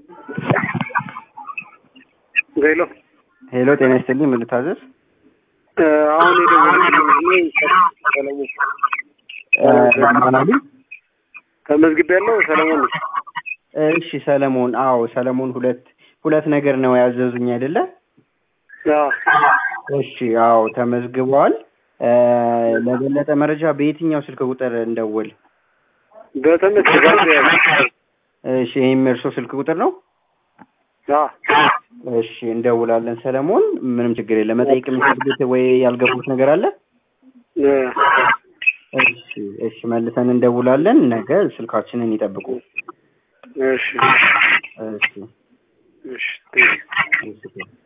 ሄሎ ሄሎ፣ ጤና ይስጥልኝ። ምን ልታዘዝ? አሁን የደወልኩልኝ ሰለሞን ማን አሉኝ? ተመዝግቤ ያለው ሰለሞን ነኝ። እሺ ሰለሞን። አዎ ሰለሞን፣ ሁለት ሁለት ነገር ነው ያዘዙኝ አይደለ? አዎ እሺ አዎ ተመዝግበዋል። ለበለጠ መረጃ በየትኛው ስልክ ቁጥር እንደውል? በተመዝግባል ያለ እሺ ይህም እርሶ ስልክ ቁጥር ነው? አዎ እሺ እንደውላለን ሰለሞን። ምንም ችግር የለም። መጠየቅ የሚፈልጉት ወይ ያልገቡት ነገር አለ? እሺ እሺ መልሰን እንደውላለን። ነገ ስልካችንን ይጠብቁ። እሺ እሺ እሺ እሺ